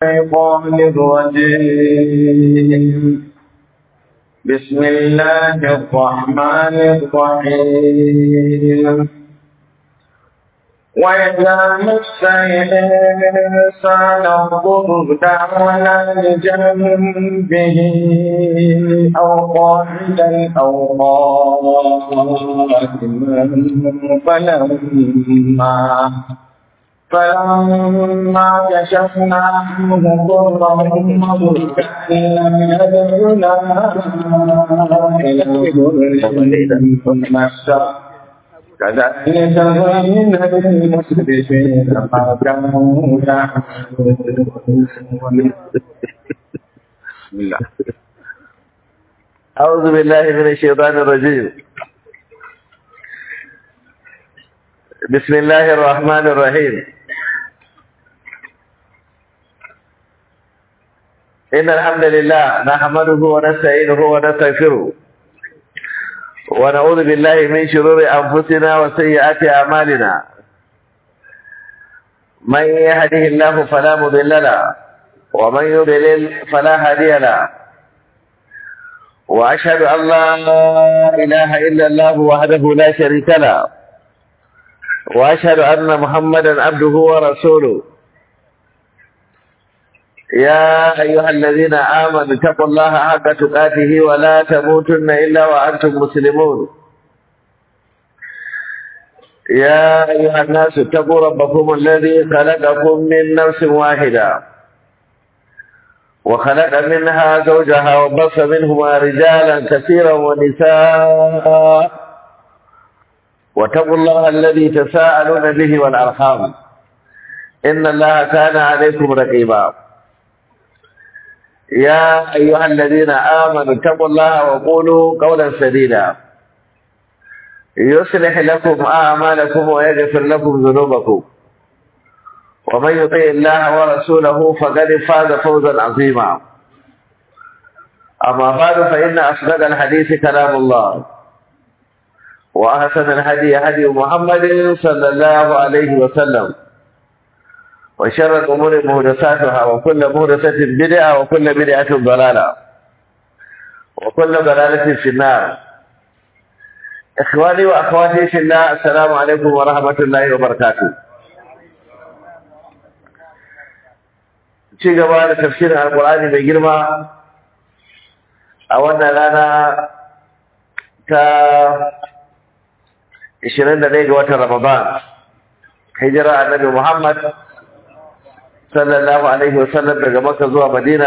الشيطان الرجيم بسم الله الرحمن الرحيم وإذا مس الإنسان الضر دعونا لجنبه أو قاعدا أو قائما فلما فلما كشفنا عنه ضره مر كأن لم يدعنا إلى ضر مسه كذلك زين للمسرفين ما كانوا يعملون بسم الله أعوذ بالله من الشيطان الرجيم بسم الله الرحمن الرحيم إن الحمد لله نحمده ونستعينه ونستغفره ونعوذ بالله من شرور أنفسنا وسيئات أعمالنا من يهده الله فلا مضل له ومن يضلل فلا هادي له وأشهد أن لا إله إلا الله وحده لا شريك له وأشهد أن محمدا عبده ورسوله يا أيها الذين آمنوا اتقوا الله حق تقاته ولا تموتن إلا وأنتم مسلمون يا أيها الناس اتقوا ربكم الذي خلقكم من نفس واحدة وخلق منها زوجها وبص منهما رجالا كثيرا ونساء واتقوا الله الذي تساءلون به والأرحام إن الله كان عليكم رقيبا يا أيها الذين آمنوا اتقوا الله وقولوا قولا سديدا يصلح لكم أعمالكم ويغفر لكم ذنوبكم ومن يطع الله ورسوله فقد فاز فوزا عظيما أما بعد فإن أصدق الحديث كلام الله وأحسن الهدي هدي محمد صلى الله عليه وسلم وشر الأمور مهدساتها وكل مهدسة بدعة وكل بدعة ضلالة وكل ضلالة في النار إخواني وأخواتي في الله السلام عليكم ورحمة الله وبركاته ci gaba da tafsirin alkur'ani mai girma a wannan rana ta 21 ga watan ramadan hijira annabi muhammad sallallahu alaihi wasallam daga Makka zuwa Madina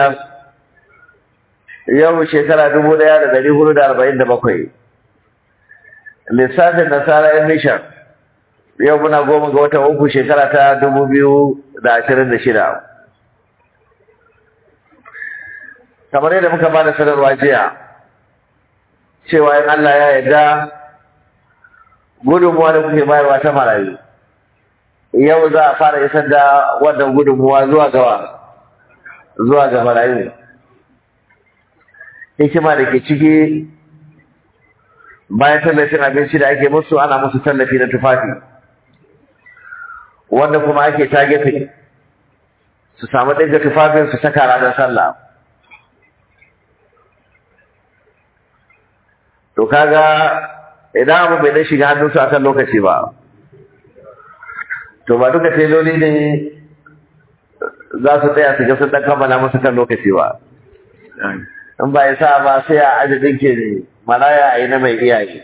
yau shekara dubu ɗaya da ɗari hudu da arba'in da bakwai. Lissafin Nasara ‘yan Mishan yau muna goma ga watan uku shekara ta dubu biyu da ashirin da shida. Kamar yadda muka ba da sanarwa jiya, cewa in Allah ya yarda gudunmuwa da kuke bayarwa ta marayu. yau za a fara isar da wannan gudunmuwa zuwa gawa zuwa ga marayu hikima da ke ciki bayan tallafin abinci da ake musu ana musu tallafi na tufafi wanda kuma ake tagefe su samu ɗinka tufafin su saka ranar sallah to kaga idan abu bai na shiga hannunsu akan lokaci ba to ba duka teloli ne za su tsaya su ga sun dan kammala musu kan lokaci ba in ba ya sa ba sai a aji dinke ne maraya a yi na mai iyaye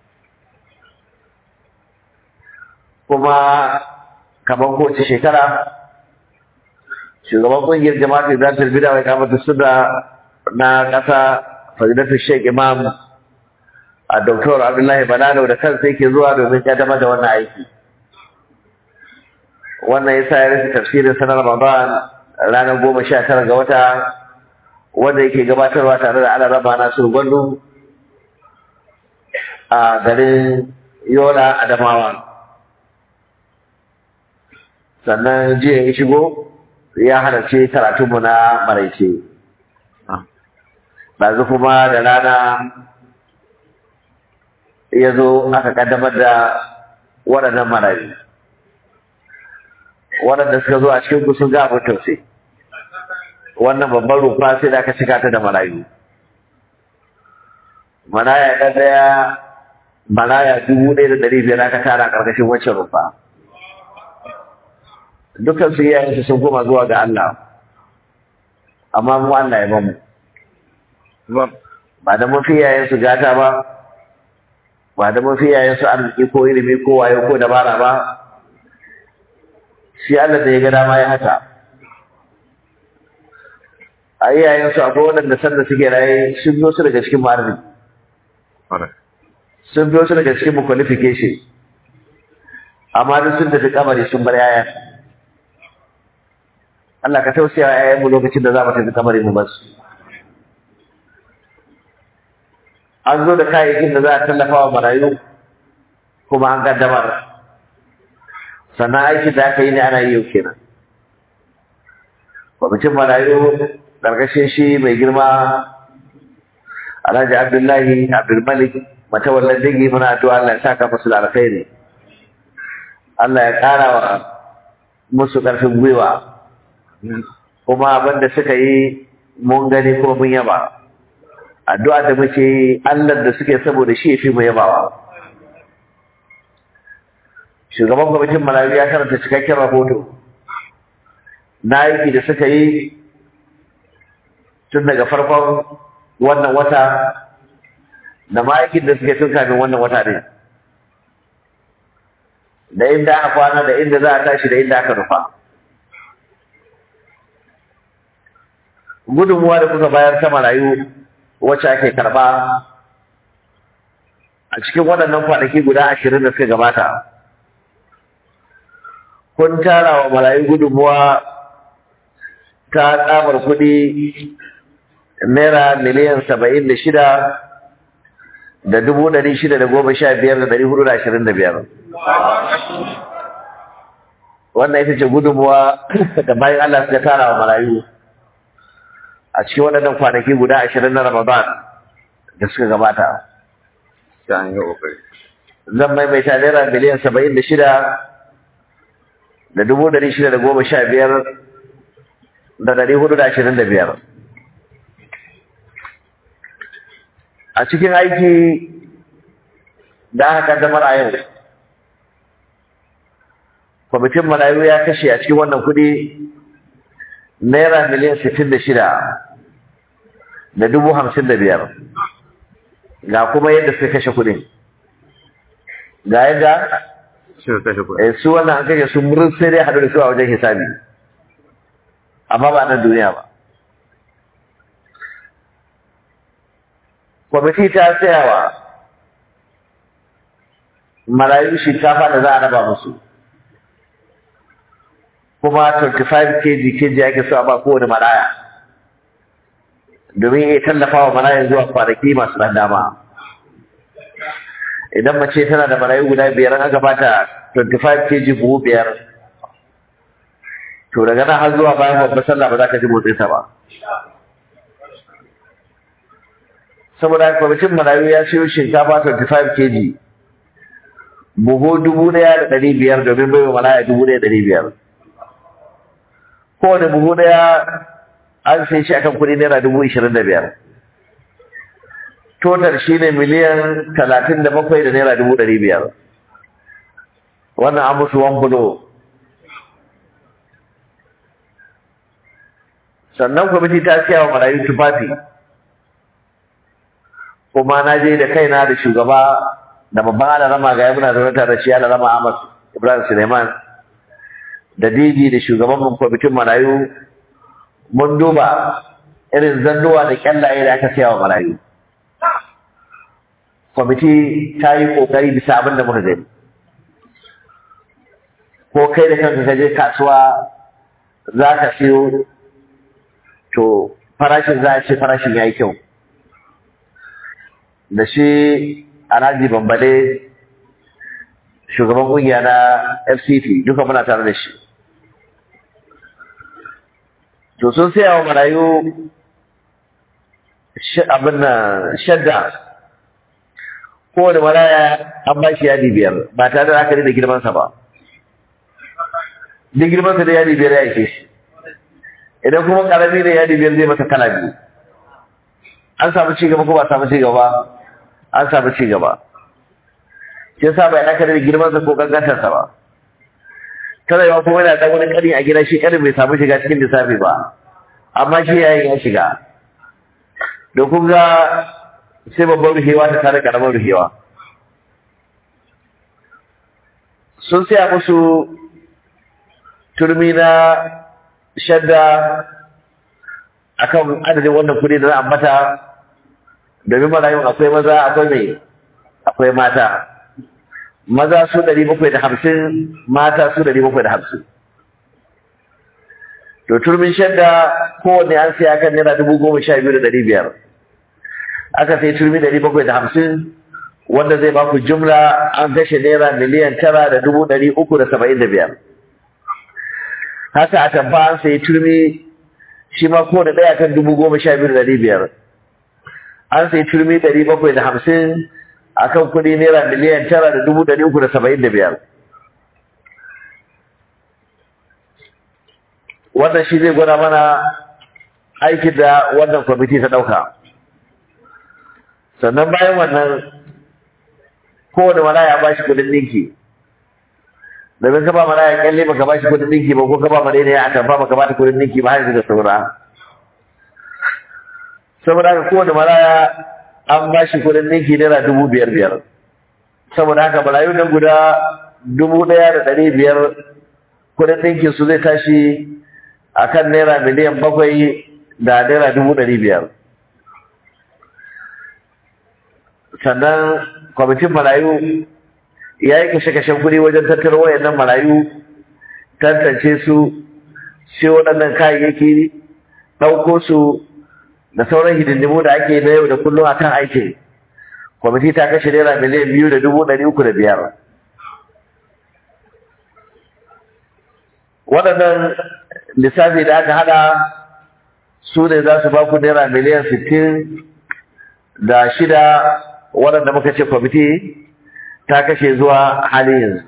kuma kamar kowace shekara shugaban kungiyar jama'atul zatul bida wai kamata suna na ƙasa fadilatul sheikh imam a doktor abdullahi banano da kansa yake zuwa domin kaddamar da wannan aiki wannan yasa ya rufe tafsirin sanar Ramadan ranar goma sha tara ga wata wanda yake gabatarwa tare da ala raba nasu gwandu a garin Yola Adamawa. Sannan jiya ya shigo ya halarci karatunmu na maraice. Ɗazu kuma da rana ya zo aka ƙaddamar da waɗannan marayu. waɗanda suka zo a cikin ku sun ga abin tausayi wannan babban rufa sai da aka cika ta da marayu maraya ɗan ɗaya maraya dubu ɗaya da ɗari biyar aka tara ƙarƙashin waccan rufa dukkan su iyayensu sun koma zuwa ga Allah amma mu Allah ya bamu ba da mun fi iyayensu gata ba ba da mun fi iyayensu arziki ko ilimi ko wayo ko dabara ba shi Allah da ya ga dama ya haka a iyayensu akwai waɗanda sanda suke raye sun biyo su daga cikin ma'arzi sun biyo su daga cikin qualification amma duk sun tafi kamari sun bar yaya Allah ka tausaya wa yayanmu lokacin da za mu tafi kamari mu basu an zo da kayayyakin da za a tallafa wa marayu kuma an kaddamar sannan aikin da aka yi ne ana yi yau kenan kwamitin marayu ƙarƙashin shi mai girma alhaji abdullahi abdulmalik matawallan dangi muna addu'a Allah ya saka musu da alkhairi Allah ya ƙara wa musu ƙarfin gwiwa kuma abin da suka yi mun gani kuma mun yaba addu'a da muke yi Allah da suke saboda shi fi mu yabawa shugaban kwamitin marayu ya karanta cikakken rahoto na aiki da suka yi tun daga farkon wannan wata da ma'aikin da suke tun kafin wannan wata ne da inda aka kwana da inda za a tashi da inda aka nufa gudunmuwa da kuka bayar ta marayu wacce ake karba a cikin waɗannan kwanaki guda ashirin da suka gabata kun tara wa marayu gudunmuwa ta tsabar kuɗi naira miliyan saba'in da shida da dubu ɗari shida da goma sha biyar da ɗari hudu da ashirin da biyar wannan ita ce gudunmuwa da bayan Allah suka tara wa marayu a cikin waɗannan kwanaki guda ashirin na Ramadan da suka gabata. Zan maimaita naira miliyan saba'in da shida da dubu ɗari shida da goma sha biyar da ɗari hudu da ashirin da biyar. A cikin aiki da aka kaddamar a yau, kwamitin marayu ya kashe a cikin wannan kuɗi naira miliyan sittin da shida da dubu hamsin da biyar ga kuma yadda suka kashe kuɗin ga yadda su wannan an kashe su murin sai dai haɗu da su a wajen hisabi amma ba nan duniya ba kwamiti ta tsayawa marayu shinkafa da za a raba musu kuma 25 kg kg ake so a ba kowane maraya domin ya tallafa wa maraya zuwa kwanaki masu ɗan dama idan mace tana da marayu guda biyar an aka bata 25 kg buhu biyar to daga nan har zuwa bayan babbar sallah ba za ka ji motsin sa ba saboda kwamitin marayu ya siyo shinkafa 25 kg buhu dubu ɗaya da ɗari biyar domin bai wa maraya dubu ɗaya da ɗari biyar kowane buhu daya an sai shi akan kudi naira dubu ishirin da biyar total shi ne miliyan talatin da bakwai da naira dubu ɗari biyar wannan an musu wan bulo sannan kwamiti ta siya wa marayu tufafi kuma na je da kaina da shugaba da babban alarama ga muna zaune tare da shi alarama Ahmad Ibrahim Suleiman da didi da shugaban kwamitin marayu mun duba irin zannuwa da kyallaye da aka siya wa marayu kwamiti ta yi kokari bisa abin da muka gani ko kai da kanka ka je kasuwa za ka siyo to farashin za a ce farashin ya yi kyau da shi alhaji bambale shugaban kungiya na fct duka muna tare da shi to sun saya wa marayu abin nan shadda kowane maraya an ba shi yadi biyar ba tare da aka da girmansa ba duk girmansa da yadi biyar ya ishe shi idan kuma karami ne yadi biyar zai masa kala biyu an samu ci gaba ko ba samu ci gaba an samu ci gaba shi yasa bai aka da girman sa ko kankantar sa ba tana yawa kuma yana dan wani kari a gida shi karin bai samu shiga cikin lissafi ba amma shi yayin ya shiga da kun ga sai babban ruhewa ta tare karamar ruhewa sun saya musu turmi na shadda akan adadin wannan kudi da na ambata domin marayun akwai maza akwai mai akwai mata maza su ɗari bakwai da hamsin mata su ɗari bakwai da hamsin to turmin shadda kowanne an siya kan naira dubu goma sha biyu da ɗari biyar aka sai turmi ɗari bakwai da hamsin wanda zai baku jumla an kashe naira miliyan tara da dubu ɗari uku da saba'in da biyar haka a tamfa an sayi turmi shi ma kowane ɗaya kan dubu goma sha biyu da ɗari biyar an sayi turmi ɗari bakwai da hamsin a kan kuɗi naira miliyan tara da dubu ɗari uku da saba'in da biyar wannan shi zai gwada mana aikin da wannan kwamiti ta ɗauka sannan bayan wannan kowane malaya ba shi kudin ɗinki domin ka ba malaya kyalle ba ka ba shi kudin ɗinki ba ko ka ba malaya ya atamfa ba ka ba ta kudin ɗinki ba har da saura saboda haka kowane malaya an ba shi kudin ɗinki naira dubu biyar biyar saboda haka malayu nan guda dubu ɗaya da ɗari biyar kudin ɗinkin su zai tashi a kan naira miliyan bakwai da naira dubu ɗari biyar sannan kwamitin marayu ya yi kashe-kashen kuɗi wajen tattara wayannan marayu tantance su sai waɗannan kayayyaki ɗauko su da sauran hidindimu da ake na yau da kullum akan aiki kwamiti ta kashe naira miliyan biyu da dubu ɗari uku da biyar waɗannan lissafi da aka haɗa su ne za su ba ku naira miliyan sittin da shida waɗanda muka ce kwamiti ta kashe zuwa halin yanzu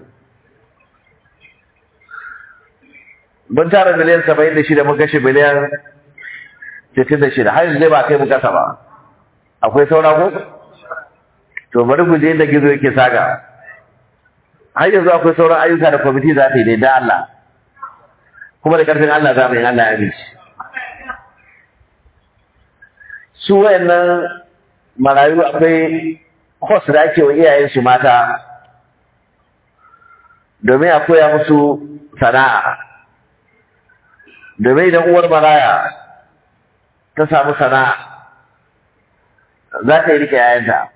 mun tara miliyan saba'in da shida mun kashe miliyan sittin da shida har yanzu zai ba kai mu kasa ba akwai saura ko to bari ku je inda gizo yake saga har yanzu akwai sauran ayyuka da kwamiti za ta yi ne da Allah kuma da ƙarfin Allah za mu yi Allah ya amince su wayannan marayu akwai kwas da ake wa iyayensu mata domin a koya musu sana'a domin idan uwar maraya ta samu sana'a za ta yi rike yayanta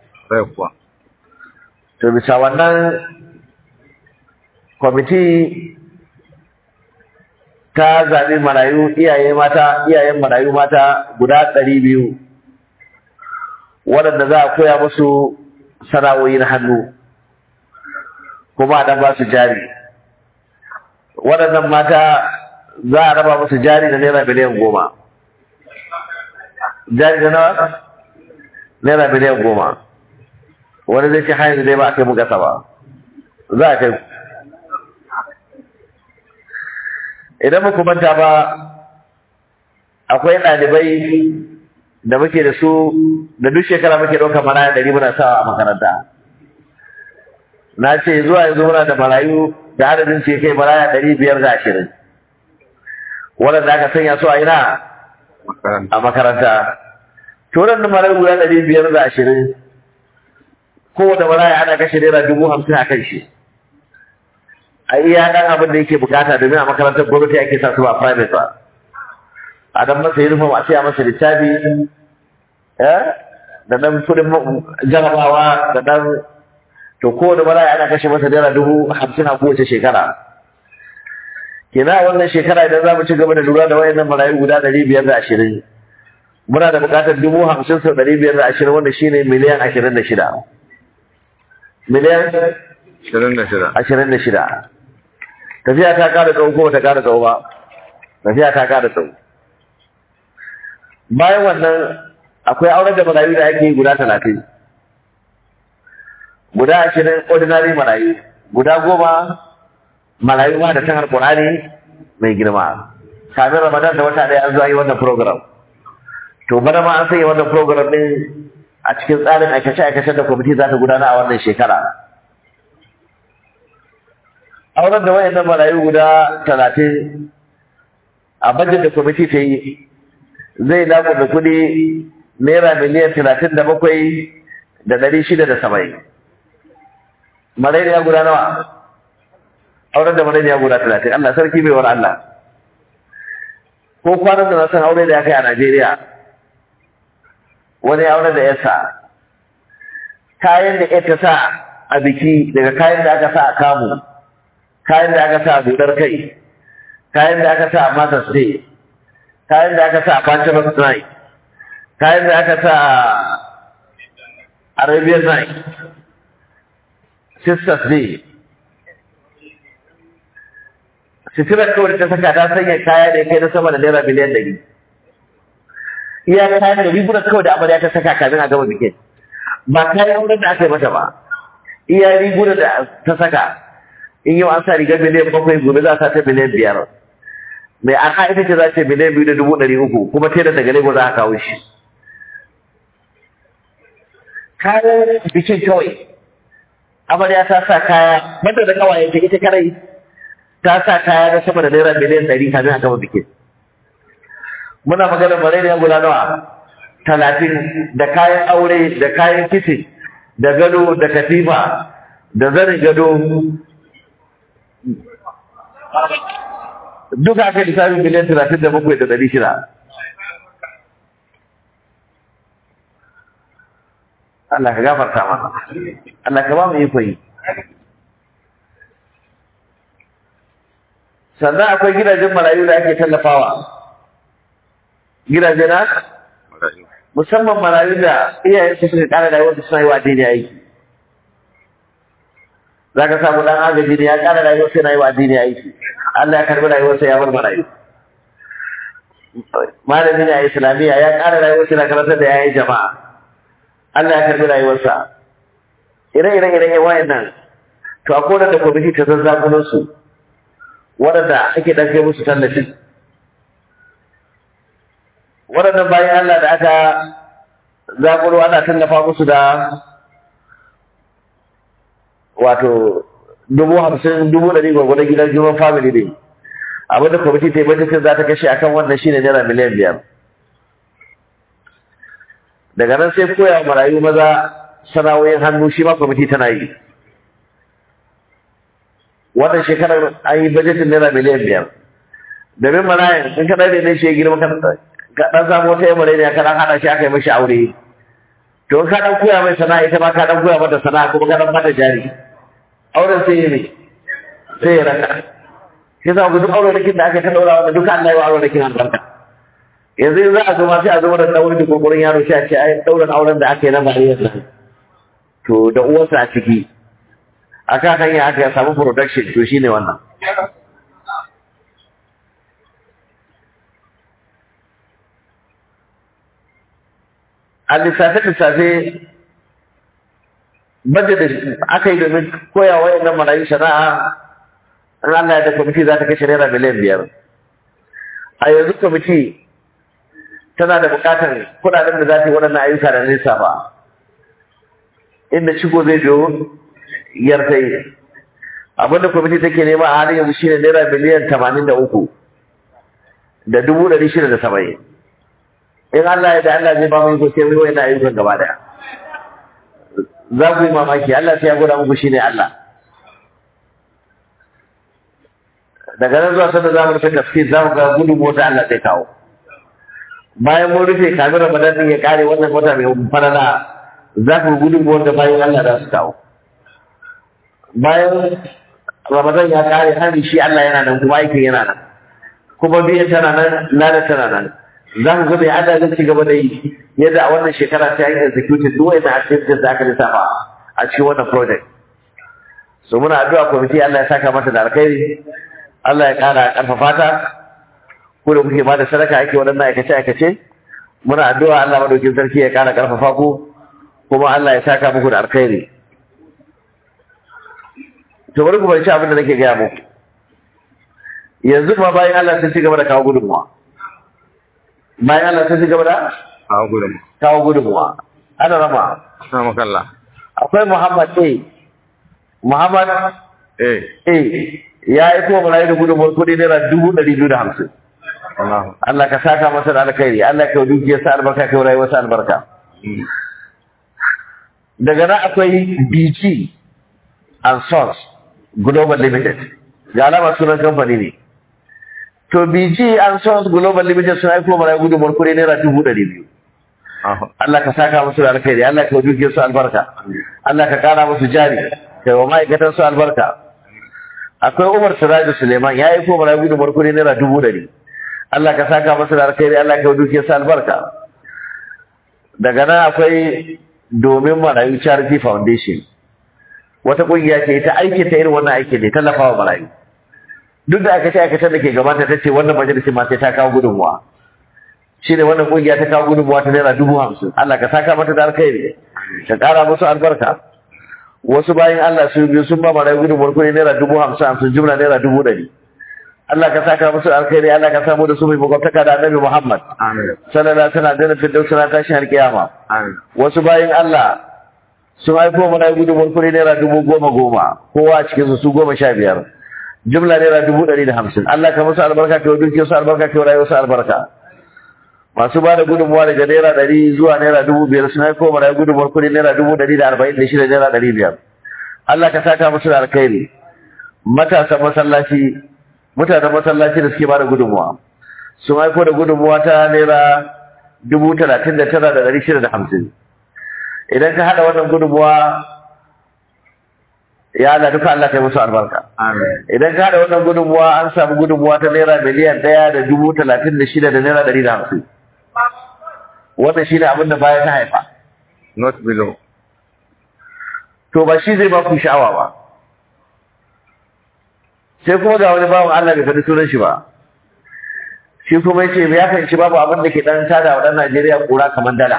to bisa wannan kwamiti ta zaɓi marayu iyaye mata iyayen marayu mata guda ɗari biyu waɗanda za a koya musu sana'o'i na hannu kuma a ɗan ba su jari waɗannan mata za a raba musu jari da naira miliyan goma jari da nawa naira miliyan goma wani zai ce hanyar dai ba a kai mu gasa ba za a kai idan muku manta ba akwai ɗalibai da muke da su da duk shekara muke ɗaukar maraya ɗari muna sawa a makaranta na ce zuwa yanzu muna da marayu da adadin ce kai maraya ɗari biyar da ashirin waɗanda aka sanya su a ina a makaranta to waɗanda marayu guda ɗari biyar da ashirin kowane maraya ana kashe naira dubu hamsin a kan shi a iya ɗan abin da yake bukata domin a makarantar gwamnati ake sa su ba private ba a dan masa uniform a siya masa littafi da dan kudin jarabawa da dan to kowane maraya ana kashe masa naira dubu hamsin a kowace shekara kenan a wannan shekara idan za mu ci gaba da lura da wayannan marayu guda ɗari biyar da ashirin muna da buƙatar dubu hamsin sau ɗari biyar da ashirin wanda shine miliyan ashirin da shida miliyan Ashirin da shida. ashirin da shida tafiya ta ƙara tsawo ko ta ƙara tsawo ba tafiya ta ƙara tsawo bayan wannan akwai auren da marayu da ake yi guda talatin guda ashirin ordinary marayu guda goma marayu ma da san alƙur'ani mai girma kamin ramadan da wata ɗaya an zo yi wannan program to bana ma an sanya wannan program ɗin a cikin tsarin aikace-aikacen da kwamiti za ta gudana a wannan shekara auren da wayannan marayu guda talatin a bajin da kwamiti ta yi zai lamu da kuɗi naira miliyan talatin da bakwai da ɗari shida da saba'in marayu ya guda nawa auren da marayu ya guda talatin Allah sarki bai war Allah ko kwanan da na san aure da ya kai a Najeriya wani auren da ya sa kayan da ya ta sa a biki daga kayan da aka sa a kamu kayan da aka sa a budar kai kayan da aka sa a mother's day kayan da aka sa a bachelor's night kayan da aka sa a arabian night sisters day sitirar kawai ta saka ta sanya kaya da ya kai na sama da naira miliyan ɗari iya kayan da rigunan kawai da amarya ta saka kamin a gama bikin ba kayan auren da aka yi mata ba iya rigunan da ta saka in yau an sa rigar miliyan bakwai gobe za a sa ta miliyan biyar mai aka ita ce za ce miliyan biyu da dubu ɗari uku kuma tela daga lagos za a kawo shi kayan bikin kawai amarya ta sa kaya banda da kawaye ta ita karai ta sa kaya na sama da naira miliyan ɗari kamin a gama bikin muna magana malaria guda nawa talatin da kayan aure da kayan kicin da gado da katifa da zanin gado duka aka lissafin miliyan talatin da bakwai da ɗari shida Allah ka gafarta mana Allah ka ba mu iko yi sannan akwai gidajen marayu da ake tallafawa gidaje na musamman marayu da iyayen su suka kara rayuwar su suna yi wa addini aiki za ka samu dan agaji ne ya kara rayuwar sai na yi wa addini aiki Allah ya karbi rayuwar sa ya bar marayu malami ne a islamiyya ya kara rayuwar sai na karantar da yayin jama'a Allah ya karbi rayuwar sa ire-iren iren wayannan to akwai wanda kwamiti ta zazzagunan su waɗanda ake ɗan kai musu tallafi waɗannan bayan Allah da aka zaƙuro ana tallafa musu da wato dubu hamsin dubu ɗari gwagwadon gidan juman family ne abinda kwamiti ta yi bajetin za ta kashe akan wannan shi ne naira miliyan biyar daga nan sai koya wa marayu maza sana'o'in hannu shi ma kwamiti tana yi wannan shekarar an yi bajetin naira miliyan biyar domin marayan in ka ɗaya ne shi ya girma kan ka ɗan samu wata yamma ne ka ɗan haɗa shi aka yi mashi aure to in ka ɗan koya mai sana'a ita ma ka ɗan koya mata sana'a kuma ka ɗan mata jari auren sai ya ne sai ya raka shi sa duk auren rikin da aka ta ɗaura wanda duka Allah ya wa auren rikin albarka yanzu in za a zo ma sai a zo da ɗaurin da kurkurin yaro sai a ce ai ɗaurin auren da aka yi na bariyar nan to da uwarsa a ciki a kan hanya aka samu production to shine wannan a lissafe-lissafe bada da aka yi domin koya wa yannan marayu shari'a an Allah ya da kwamiti za ta kashe naira miliyan biyar a yanzu kwamiti tana da bukatar kudaden da za ta yi waɗannan ayyuka da nisa ba inda shigo zai biyo yarta yi abinda kwamiti take nema a halin yanzu shine naira miliyan tamanin da uku da dubu ɗari shida da saba'in in Allah ya da Allah zai ba mu iko sai mu yi ayyukan gaba daya za ku yi mamaki Allah sai ya gwada muku shine Allah daga nan zuwa sanda za mu rufe tafsir za mu ga gudun mota Allah zai kawo bayan mun rufe kamin Ramadan din ya kare wannan wata mai farala za ku gudun wanda bayan Allah za su kawo bayan Ramadan ya kare har shi Allah yana nan kuma aikin yana nan kuma biyan tana nan lada tana nan za ku ga mai Allah zai ci gaba da yi yadda a wannan shekara ta yi executed duk wanda activities da aka lissafa a cikin wannan project so muna addu'a kwamiti Allah ya saka mata da alkhairi Allah ya kara karfafa ta ku da kuke bada sadaka ake waɗannan aikace aikace muna addu'a Allah madaukin sarki ya kara karfafa ku kuma Allah ya saka muku da alkhairi to bari ku bar shi abin da nake gaya muku yanzu ma bayan Allah sun ci gaba da kawo gudunmuwa bayan Allah sun ci gaba da a gudun kawo gudunmuwa ana rama na makalla akwai Muhammad A Muhammad eh A ya yi kuma marayu da gudunmuwar kuɗi naira dubu ɗari biyu da hamsin Allah Allah ka saka masa da alkhairi Allah ka yi dukiyarsa albarka ka yi rayuwarsa albarka Mm. daga nan akwai BG and Sons Global Limited ga alama sunan kamfani ne to BG and Sons Global Limited sun aiko mana gudunmuwar kuɗi naira dubu ɗari biyu Ah, Allah ka saka musu da alkhairi Allah ka duke su albarka Allah ka kara musu jari kai wa ma'aikatan su albarka akwai Umar Siraju Suleiman ya aiko mana gudunmuwar kuɗi naira dubu ɗari Allah ka saka musu da alkhairi Allah ka duke su albarka daga nan akwai domin marayu charity foundation wata kungiya ce ita aikin ta irin wannan aikin ne tallafawa marayu duk da aka ce aikatan da ke gabata ta ce wannan majalisin ma sai ta kawo gudunmuwa shi ne wannan kungiya ta kawo gudunmuwa ta naira dubu hamsin Allah ka saka mata da alkhairi ka kara musu albarka wasu bayan Allah su biyu sun ba marayu gudunmuwar kuɗi naira dubu hamsin hamsin jumla naira dubu ɗari Allah ka saka musu alkhairi Allah ka samu da su mai makwabtaka da annabi Muhammad amin sallallahu alaihi wasallam da firdausa na tashin alkiyama amin wasu bayan Allah sun haifo mana gudunmuwar kuɗi naira dubu goma goma kowa a cikinsu su goma sha biyar jumla naira dubu ɗari da hamsin Allah ka musu albarka ka duke su albarka ka rayuwar su albarka masu ba da gudunmuwa daga naira ɗari zuwa naira dubu biyar sun haifo mana gudunmuwar kuɗi naira dubu ɗari da arba'in da shida naira ɗari biyar Allah ka saka musu da alkhairi matasan masallaci mutanen masallaci da suke ba da gudunmuwa sun haifo da gudunmuwa ta naira dubu talatin da tara da ɗari shida da hamsin idan ka haɗa wannan gudunmuwa ya Allah duka Allah kai musu albarka amin idan ka haɗa wannan gudunmuwa an samu gudunmuwa ta naira miliyan ɗaya da dubu talatin da shida da naira ɗari da hamsin wannan shi ne abin da baya ta haifa not below to ba shi zai ba ku sha'awa ba sai kuma ga wani bawan Allah bai faɗi sunan shi ba shi kuma yace ya fahimci babu abin da ke dan tada wa dan Najeriya kura kamar dala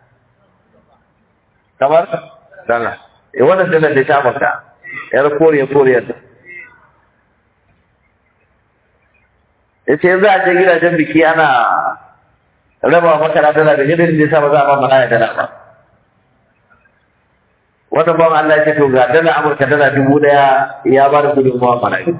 kamar dala eh wannan dala da ta maka yar koriya koriya yace yanzu a je gidajen biki ana raba maka na dala da gidan da sa ba za a ba mana dala ba wannan bawan Allah ya ce to ga dala Amurka dala dubu daya ya ba da gudunmawa marayu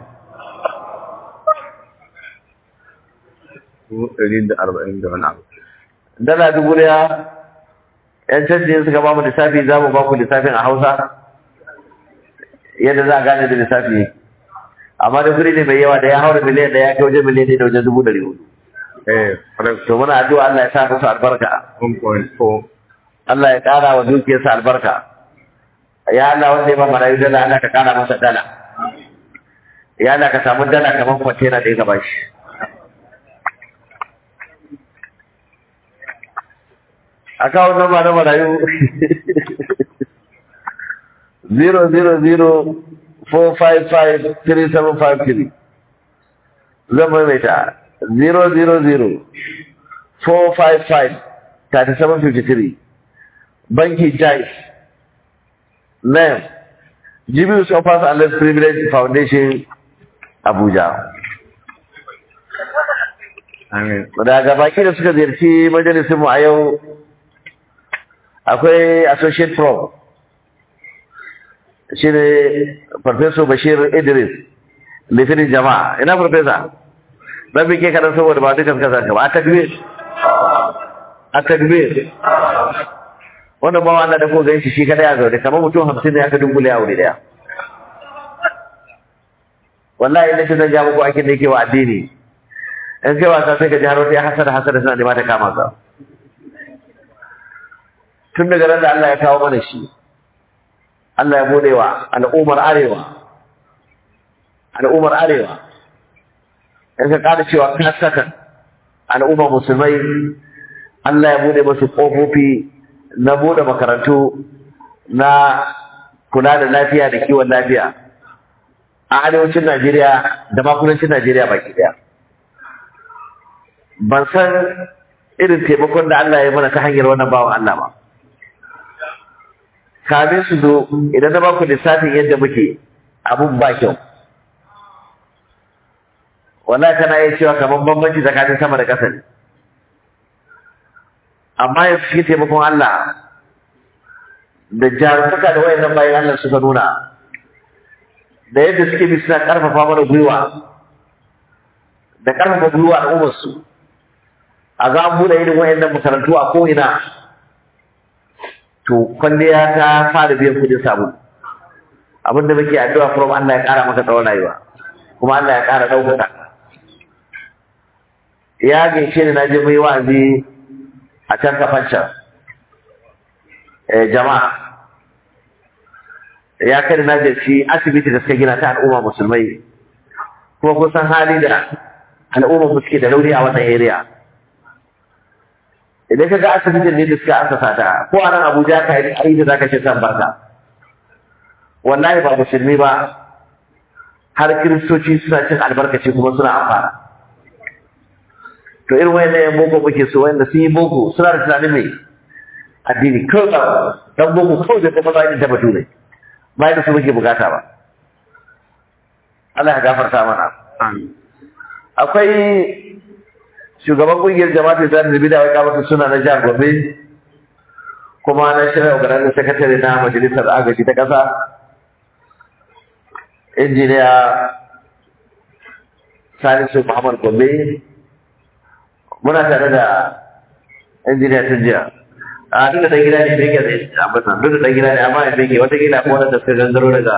dubu ɗari da arba'in da wani abu dala dubu daya yan canji suka ba mu lissafi za mu ba ku lissafin a hausa yadda za a gane da lissafi amma da kudi ne mai yawa da ya haura miliyan da ya kai wajen miliyan ne da wajen dubu ɗari hudu eh correct to muna addu'a Allah ya sa musu albarka 1.4 Allah ya ƙara wa dukiyarsa albarka ya Allah wanda ya ba marayu dala Allah ka ƙara masa dala ya Allah ka samu dala kamar kwantena da ya gaba shi a kawo namba na marayu 000-455-3753 zan maimaita 000-455-3753 banki jais name jibius offers and less privilege foundation abuja amin daga baki da suka ziyarci majalisinmu a yau akwai associate prof shi ne farfesor bashir idris litinin jama'a ina farfesa ɗan bike kaɗan saboda ba dukan kasa ka ba a takbir a takbir wannan bawa Allah da ko gan shi shi kadai a zaune kamar mutum hamsin ne aka dungule a wuri daya wallahi ina ce zan ja muku aikin da yake wa addini in kai wasa sai ka ji har wata ya hasada hasada suna nema ta kama ka tun daga ran da Allah ya kawo mana shi Allah ya bude wa al'ummar arewa al'ummar arewa in ka kada cewa ka saka al'ummar musulmai Allah ya bude masu kofofi na bude makarantu na kula da lafiya da kiwon lafiya a arewacin Najeriya da ma kudancin Najeriya baki daya ban san irin taimakon da Allah ya mana ta hanyar wannan bawan Allah ba kamin su zo idan na ba ku lissafin yadda muke abun ba kyau wallahi kana iya cewa kamar bambanci tsakanin sama da ƙasa ne amma yanzu shi taimakon Allah da jarumtaka da wayannan bayan Allah suka nuna da yadda suke bi suna karfafa mana gwiwa da karfafa gwiwa al'ummar su a za mu buɗe irin wayannan makarantu a ko'ina to kwalliya ta fara biyan kudin sabulu abin da muke addu'a from Allah ya ƙara maka tsawon rayuwa kuma Allah ya ƙara ɗaukaka ya gaishe ni na je mai wa'azi a can kafancan jama'a ya kai na jirci asibiti da suka gina ta al'umma musulmai kuma kun san hali da al'umma suke da rauni a wannan area idan ka ga asibitin ne da suka asasa ta ko a nan abuja ka yi da zaka ce san barka wallahi ba musulmi ba har kiristoci suna cin albarkaci kuma suna amfana to irin wayan yan boko muke so wanda sun yi boko suna da tunanin mai addini kawai dan boko kawai da kuma bayan da bature bayan da su muke bukata ba Allah ya gafarta mana akwai shugaban kungiyar jama'atul da da bid'a ya kamata suna na jihar Gombe kuma na shirya organizing secretary na majalisar agaji ta kasa injiniya Salisu Muhammad Gombe muna tare da injiniya tun jiya a duk da ɗan gida ne bege da abin nan duk da ɗan gida ne amma ya bege watakila ko wanda suka gangaro daga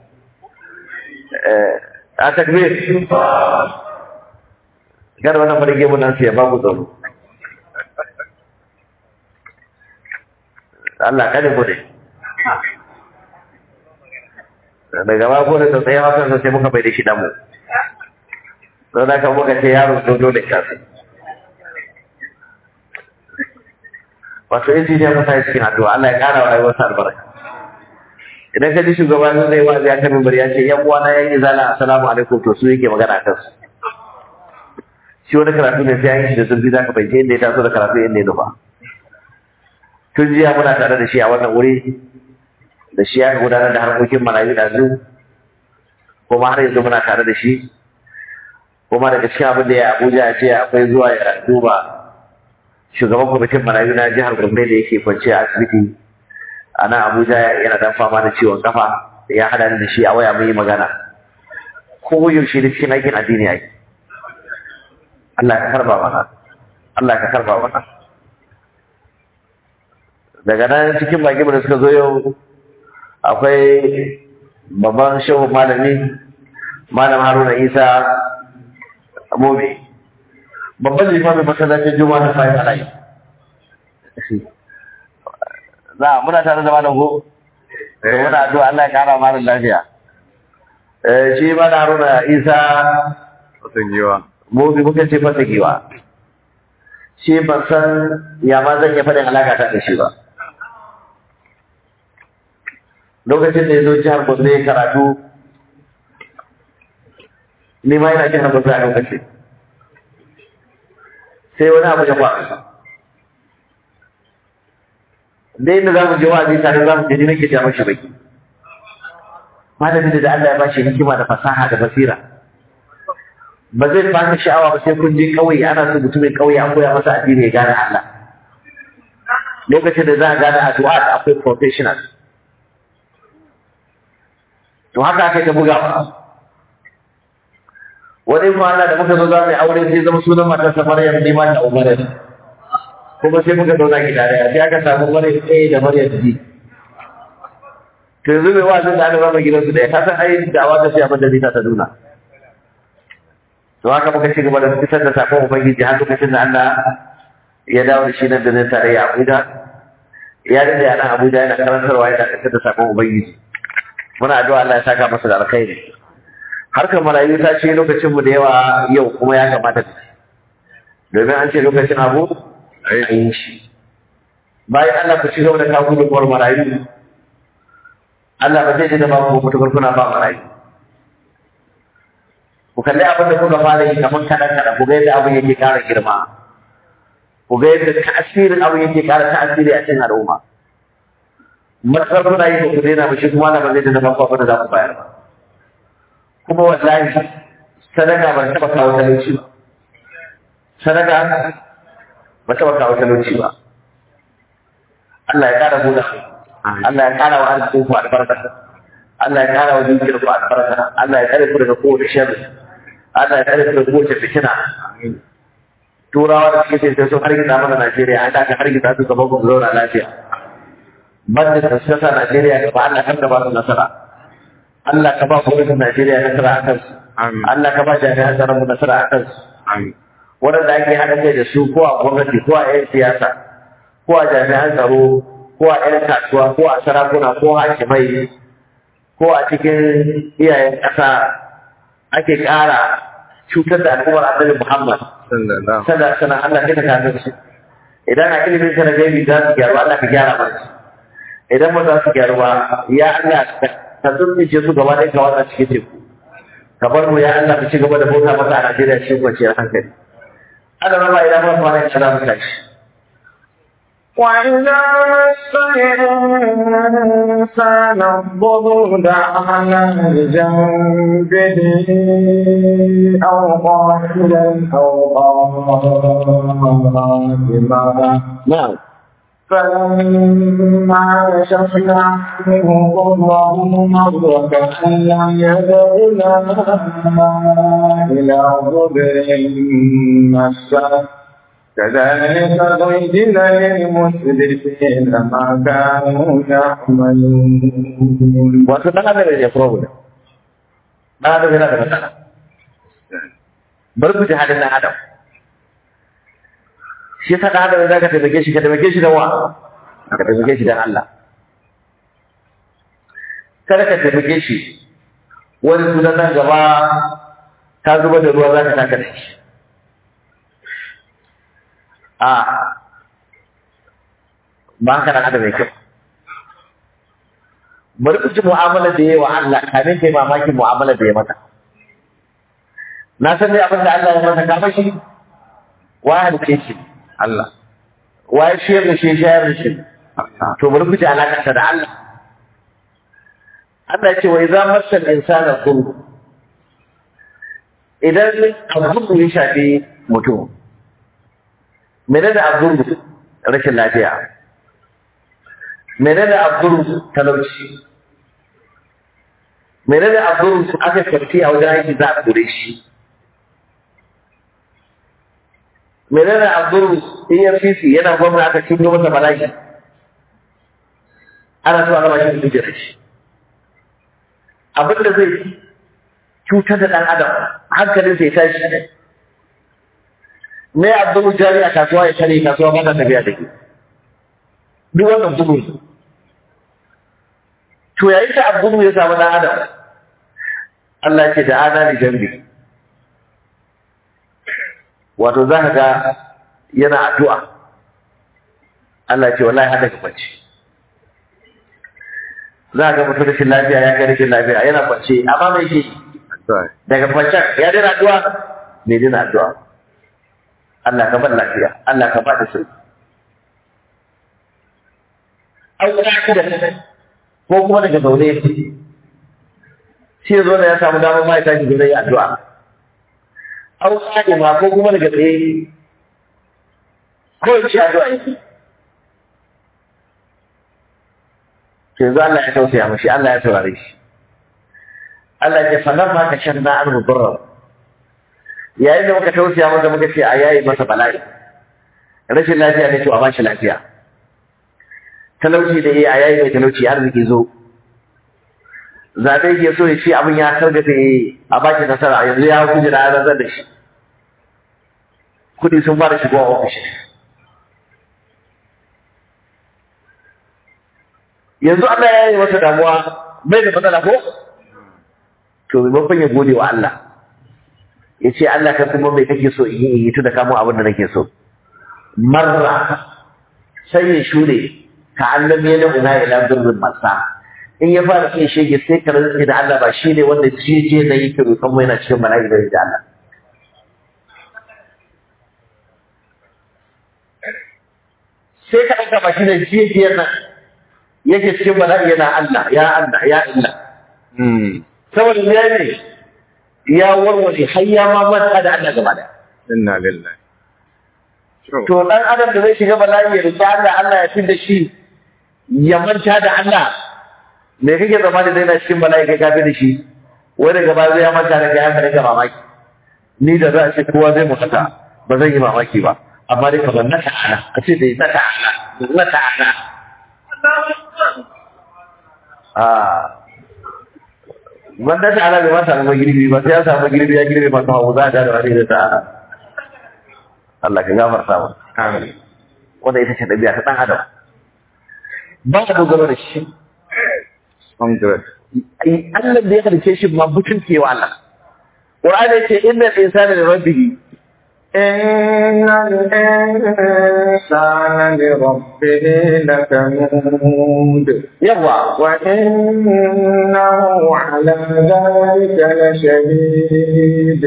a takbir kada wannan farge mun nan sai ba ku tsaro Allah kada ku ne daga ba ko da tsaye hakan sai muka bai da shi damu don haka muka ce yaro dodo da kasu wato injiniya musa ya cikin addu'a Allah ya kara wa rayuwarsa albarka idan ka ji shugaban zai wa zai kan bari ya ce yan uwana yan izala assalamu alaikum to su yake magana kan su shi wani karatu ne sai an yi shi da zurfi zaka bai inda ya taso da karatu inda ya nufa tun jiya muna tare da shi a wannan wuri da shi ya gudanar da harkokin marayu da zu kuma har yanzu muna tare da shi kuma daga cikin abin da ya abuja ya ce akwai zuwa ya duba shugaban kwamitin marayu na jihar Gombe da yake kwance a asibiti a nan Abuja yana dan fama da ciwon kafa ya hada da shi a waya mun yi magana ko yaushe da cikin aikin addini yake Allah ka karba mana Allah ka karba mana daga nan cikin baki da suka zo yau akwai babban shehu malami malam Haruna Isa Mobi babban limamin masallacin juma'a na sayi alayi za muna tare da malam ko da muna addu'a Allah ya kara malam lafiya eh shi malam Haruna Isa Wasan yiwa. mu bi muka ce fata giwa shi ban san ya ma zan iya faɗin alaka ta da shi ba lokacin da ya zo jihar Gombe ya karatu ni ma yana jihar Gombe a lokacin sai wani abu ya faru da inda za mu je wa'azi tare za mu je ni nake ja mashi baki malamin da Allah ya bashi hikima da fasaha da basira ba zai baka sha'awa ba sai kun je kauye ana so mutumin kauye an koya masa addini ya gane Allah lokacin da za a gane addu'a da akwai professional to haka aka ta buga ba wani ma Allah da muka zo za mu yi aure sai zama sunan matarsa Maryam ne ma da Umar kuma sai muka zauna gida daya sai aka samu Maryam A da Maryam B to yanzu mai wazin da aka zama gidansu da ka san ai dawa ta sai abin da zai ta nuna to haka muka ci gaba da fitar da sakon ubangiji har lokacin da Allah ya dawo da shi nan da nan tare ya Abuja ya dade a nan Abuja yana karantarwa yana fitar da sakon ubangiji muna addu'a Allah ya saka masa da alkhairi harkar marayu ta ce lokacin mu da yawa yau kuma ya kamata ta domin an ce lokacin abu a yi shi bayan Allah ku ci gaba da kawo gudunmuwar marayu Allah ba zai ji da ba ku mutukar kuna ba marayu ku kalli abin da kuka fara yi kamar kaɗan kaɗan ku ga yadda abin yake ƙara girma ku ga yadda tasirin abin yake ƙara tasiri a cikin al'umma matsar kuna yi ba ku daina ba shi kuma Allah ba zai ji da ba ku abin da za ku bayar ba kuma wallahi sadaka ba taɓa kawo talauci ba sadaka ba taɓa kawo talauci ba Allah ya ƙara buɗa Allah ya ƙara wa arzikin ku albarka Allah ya ƙara wa dukiyar ku albarka Allah ya ƙare ku daga kowace sharri Allah ya ƙare ku daga kowace fitina turawa da suke sai sun hargitsa mana Najeriya an ka hargitsa su gaban ku zauna lafiya banda da suka sa Najeriya gaba Allah kan da ba su nasara Allah ka ba gwamnatin Najeriya nasara a kansu Allah ka ba jami'an tsaron mu nasara a kansu waɗanda ake haɗa kai da su ko a gwamnati ko a 'yan siyasa ko a jami'an tsaro ko a 'yan kasuwa ko a sarakuna ko hakimai ko a cikin iyayen ƙasa ake ƙara cutar da al'ummar annabi Muhammad sallallahu sallallahu alaihi wasallam Allah kai ka kafin su idan a ilimin sa na gaibi za su gyaru Allah ka gyara mana su idan ba za su gyaru ba ya Allah ka zurfice su gaba ɗaya ka watsa cikin teku ka bar mu ya Allah mu ci gaba da bauta maka a Najeriya cikin kwanciyar hankali ana raba idan ba kwana ya za mu tashi وإذا مس الإنسان الضر دعانا لجنبه أو قاعدا أو قائما na'am فلما كشفنا عنه ضره مر كأن لم يدعنا إلى ضر مسه كذلك زين للمسرفين ما كانوا يعملون wato dan adam ne problem dan adam yana da matsala bar ku ji halin dan adam shi yasa dan adam za ka taimake shi ka taimake shi da wa ka taimake shi da Allah kada ka taimake shi wani sunan nan gaba ka zuba da ruwa za ka taka da shi a ba haka dan adam mai kyau bari ku ji mu'amala da yayi wa Allah kamin kai mamakin mu'amala da ya mata na san dai abin da Allah ya mata ka fashi wa halice shi Allah wa ya shiyar da shi shayar da shi to bari ku ji alaƙarsa da Allah Allah ya ce wa idza massal insana dhurr idan abu ya shafi mutum menene abu rashin lafiya menene abdul talauci menene abdul aka karfi a wajen aiki za a kore shi menene abdul efcc yana gwamna aka cinye masa bala'i ana so a raba shi da kujerar shi abin da zai cutar da ɗan adam hankalin sai tashi ne abdul jari a kasuwa ya tare kasuwa ba ta tafiya da ke duk wannan bugu ne to yayin da abu ya samu dan adam Allah ce da ana ni jambi wato za ka ga yana addu'a Allah ce wallahi hada ka kwance za ka ga mutum rashin lafiya ya ga rashin lafiya yana kwance amma mai shi daga kwancen ya dina addu'a bai dina addu'a Allah ka bar lafiya Allah ka ba da sauki an da ko kuma daga zaune shi zo da ya samu damar ma ya tashi zai yi addu'a an ma ko kuma daga tsaye ko ya ce addu'a yake ke zo Allah ya tausaya mashi Allah ya saurare shi Allah ya fannan ma ka shan na an mubarra yayin da muka tausaya masa muka ce a yayi masa bala'i rashin lafiya ne to a bashi lafiya talauci da yi a yayi mai talauci arziki zo zaɓe ke so ya ce abin ya sargafe a baki nasara yanzu ya hukun da ya da shi kuɗi sun fara shigo a ofishi yanzu Allah ya yi masa damuwa bai da matsala ko to maimakon ya gode wa Allah ya ce Allah ka kuma mai kake so in yi in yi tunda kamo abin da nake so marra sai ya shure ka annan ya da una ila durbin masa in ya fara sai shege sai ka rantsi da Allah ba shi ne wanda jeje da yake roƙon mu yana cikin bala'i da da Allah sai ka ɗauka ba shi ne jejiyar nan yake cikin bala'i yana Allah ya Allah ya Allah saboda me ne ya warware har ya ma manta da Allah gaba da Inna lillahi. To, to dan adam da zai shiga bala'i ya roki Allah Allah ya da shi ya manta da Allah me kake zama da zai na cikin bala'i kai kafi da shi wai daga baya zai ya manta da kai haka rika mamaki ni da za a ce kowa zai mutu ba zan yi mamaki ba amma dai kamar na ta'ala a ce dai na ta'ala na ta'ala ah wanda ta'ala bai ma samu girbi ba sai ya samu girbi ya girbi masu hawa za a da wani da ta'ala Allah ka gafarta mu amin. wanda ita ce ɗabi'a ta ɗan adam ba ka dogaro da shi Hundred. ai Allah da ya halice shi ma mutunce wa Allah Qur'ani yace innal insana li rabbih إن الإنسان لربه لكنود yawa وإنه على ذلك لشديد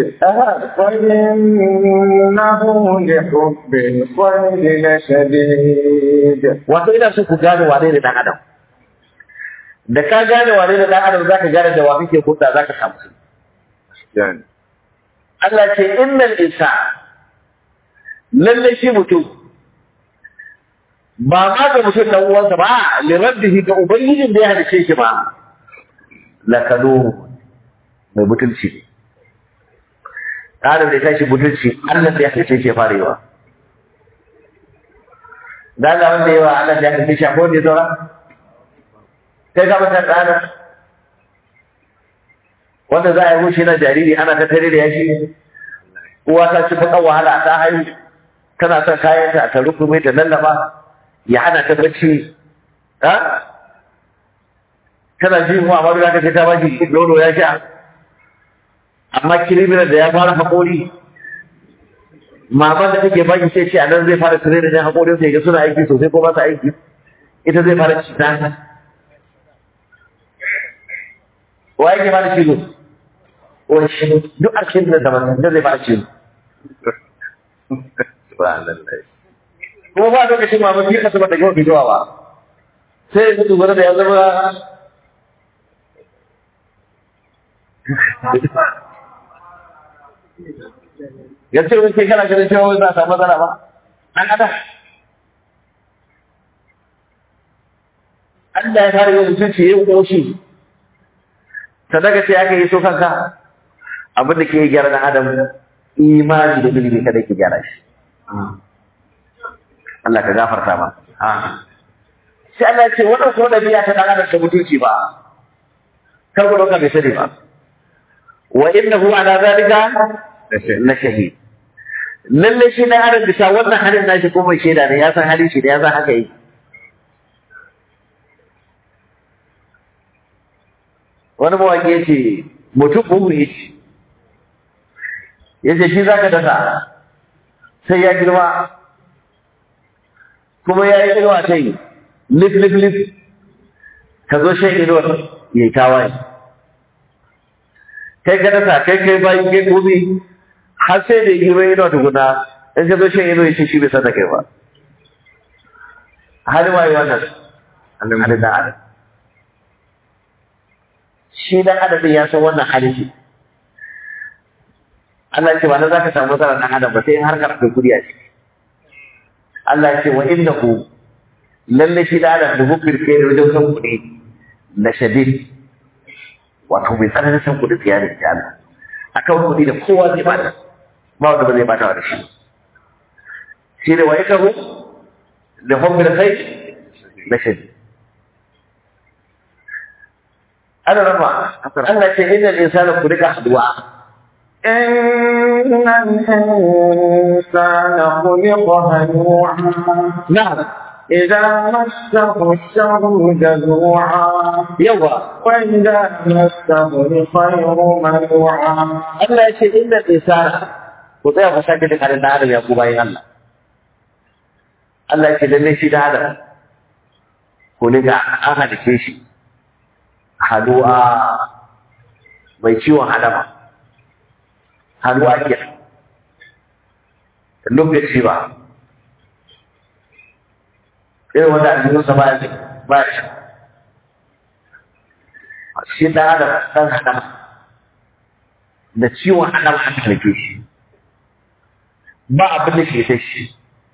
وإنه لحب الخير لشديد wato ina so ku gane wane ne dan adam da ka gane wane ne dan adam zaka gane da wa kake hulɗa zaka samu su Yani. Allah ce innal insana lalle shi mutum ba ma ga mutum dan uwansa ba li rabbihi ga ubangijin da ya halice shi ba lakanu mai mutunci Adam da ya tashi mutunci Allah da ya halice shi ya fara yawa da Allah wanda yawa Allah da ya halice shi akwai wanda ya zaura kai ka mata tsada wanda za a yi wuce na jariri ana ta tare da yashi uwa ta ci bakan wahala ta haihu tana son kayanta ta rukume ta lallaba ya hana ta bacci ha tana jin wa amma da ce ta ba shi nono ya sha amma kiriminar da ya fara haƙori maman da take baki sai ce a nan zai fara tare da haƙorin sai ga suna aiki sosai ko ba su aiki ita zai fara ci ta wa yake fara cizo wani shi duk a cikin da zaman da zai fara cizo Subhanallah. kuma ba lokacin ma mafi kasu bata gama fitowa ba sai ya mutu gwada da ya zama ya ce wani kana ganin cewa wani za a samu matsala ba an ada Allah ya fara yin mutunci ya yi ƙoshi sadaka sai aka yi so kanka abin da ke gyara dan adam imani da ilimi kada ke gyara shi Allah ka gafarta ma. Sai Allah ya ce wannan ko da biya ta dan adam da mutunci ba. Kar ku dauka bai sani ba. Wa innahu ala zalika la shahid. Lalle shi dan adam bisa wannan halin nashi ko mai shaida ne ya san halin shi da ya san haka yi. Wani mawaƙi ya ce mutum buhu ya ce. Ya ce shi za ka dasa sai ya girma kuma ya yi inuwa ta yi lif lif lif ka zo shan inuwar ya yi tawaye kai ka dasa kai kai bayan kai gobe har sai da girma inuwa tukuna in ka zo shan inuwa ya ce shi bai sata kai ba halin waye wannan halin da adam shi dan adam ya san wannan halin shi Allah ya ce ba na za ka samu matsalar dan adam ba sai in harkar akwai kudi a ciki Allah ce wa innahu lalle shi da adam da hukir kai da wajen san kuɗi na shadid wato mai tsananin san kuɗi tsiya da Allah akan kuɗi da kowa zai bata ba wanda ba zai bata da shi shi da wa yakahu da hukir kai na shadid ana rama Allah ce innal insana khuliqa hadu'a إن الإنسان خلق هلوعا na'am إذا مسه الشر جزوعا yawa وإذا مسه الخير منوعا Allah ya ce innal insana ku tsaya ku sake da halin da Adam ya ku bayan Allah Allah ya ce lalle shi da Adam ko ne ga an halice shi hadu'a mai ciwon hadama hadu'a ke lokaci ba irin wanda aljihunsa ba ya ba shi shi da Adam ɗan hadama da ciwon adam aka halice shi ba abin da ke ta shi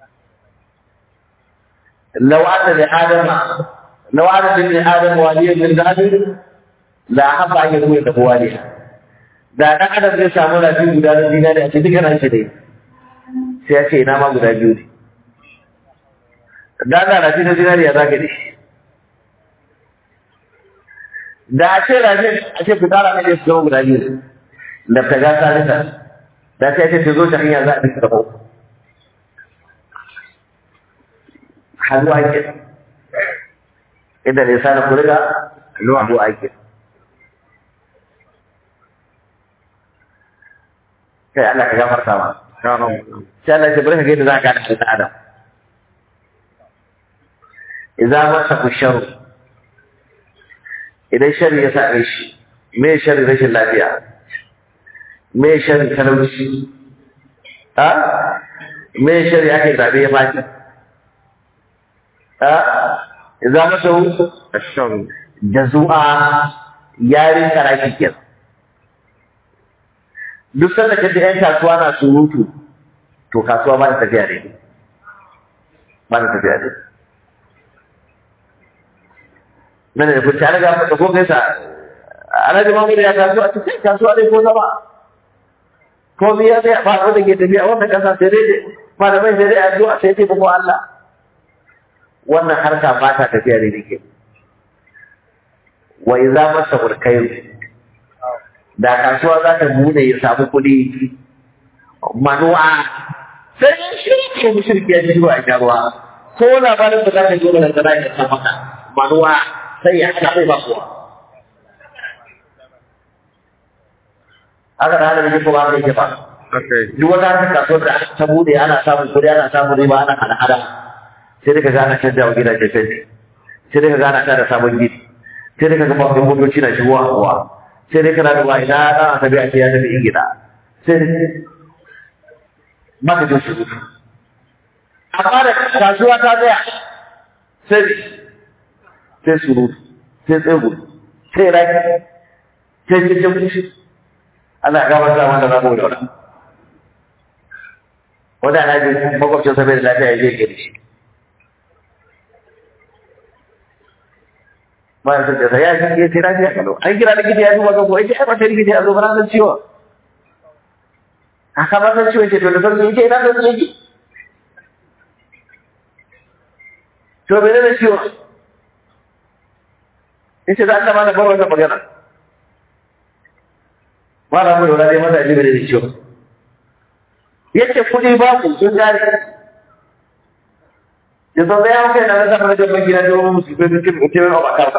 لو أن لآدم لو أن لآدم واليا من ذهب لا أحب أن يكون له واليا da ɗan adam zai samu rafi guda na zinari a cikin nan shi ne sai ya ce ina ma guda biyu ne da ana rafi na zinari ya zaga da shi da a ce rafi a ce fitara ne su zama guda biyu ne da ta ga sarita da sai ce ta zo ta hanya za a bisa da hannu ake inda ne sa na kuriga hannu ake kai Allah ka gafarta ma sai Allah ya bari ka ga yadda za ka gane halittar Adam idan masa ku sharu idan shari ya same shi me shari rashin lafiya me shari talauci a me shari ake zabe ya baki za masa الشر da zuwa yarin karaki kenan duk sanda kaje yan kasuwa na surutu to kasuwa ba ta tafiya ne ba ta tafiya ne nan da kuce an ga da ko gaisa alhaji mamu ya kasuwa ta sai kasuwa dai ko zama ko biya dai ba da ke tafiya wannan kasa sai dai malamai sai dai addu'a sai dai ko Allah wannan harka ba ta tafiya da nake wa idza masa burkai da kasuwa za ta bude ya samu kuɗi manuwa sai shi ko mushriki ya ji ruwa ya ruwa ko labarin da za ka yi da kana ya san maka manuwa sai ya hada bai ba kuwa haka da halin ko ba zai ba Okay. duk wata harkar kasuwar da aka ta bude ana samun kuɗi ana samun riba ana hada-hada sai daga gana canja wa gidajen fenti sai daga gana ta da sabon gidi sai daga ga babban motoci na shigowa a kuwa sai dai kana duba ina ɗan asabi a ce ya tafi ingila sai dai maka jin surutu amma da kasuwa ta tsaya sai ne sai surutu sai tsegu sai raki sai cikin fushi ana gabar da wanda za mu da wani wanda alhaji makwabcin sabai da lafiya ya je ke da shi ba ya sace ya shi ya ce lafiya kalau an kira likita ya duba ga ko yace ai ba sai likita ya zo ba na san ciwo aka ba san ciwo ce to da farko yace ina san ciwo to bai da ciwo yace da Allah ma na bar wannan magana ba na mu da dai masa ji bai da ciwo yace kudi ba ku sun gari ya zo ya kai na zama da jama'a gina da wani musulmi da kin mutum ba karba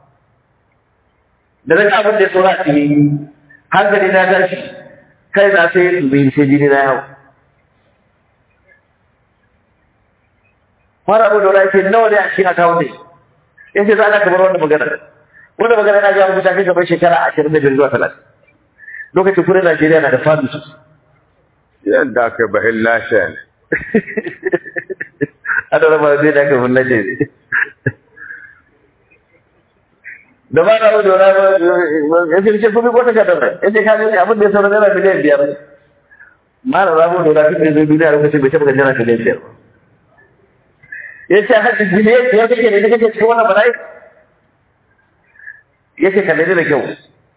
da daga abin da ya tsora a cikin hankali na tashi kai na sai dubi sai jini na yau mara abu da wani ce nawa ne a cikin akawun ne ya ce za a kamar wannan magana wannan magana na jawo mutane kamar shekara ashirin da biyar zuwa talatin lokacin kudin najeriya na da fadu sosai Yadda aka bahin lashe ne. ana raba zai da aka fulla ce ne da ba na wuce wani ya ce ce kuma ko ta kadar ya ce kaji abin da ya sauran naira miliyan biyar ma na rabu da wani da zai duniya lokacin bai taɓa ga naira miliyan biyar ya ce hajji miliyan biyar kake ne kake cikin wannan bala'i ya ce kalle da kyau